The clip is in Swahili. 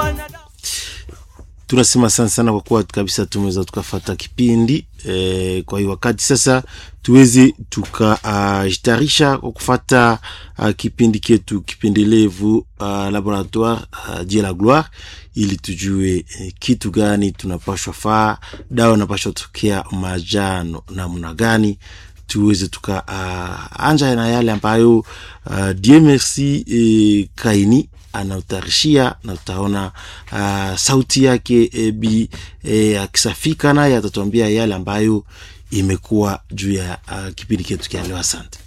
tunasema sana sana kwa kuwa kabisa tumeweza tukafata kipindi e, kwa hiyo wakati sasa tuweze tukajitayarisha uh, kwa kufata uh, kipindi ketu kipendelevu uh, laboratoire uh, Dieu la gloire ili tujue eh, kitu gani tunapashwa faa dawa napashwa tokea majano namna gani tuweze tuka uh, anja na yale ambayo uh, Dieu merci eh, Kaini anautarishia na utaona uh, sauti yake e, bi e, akisafika naye atatuambia yale ambayo imekuwa juu ya uh, kipindi chetu kia leo. Asante.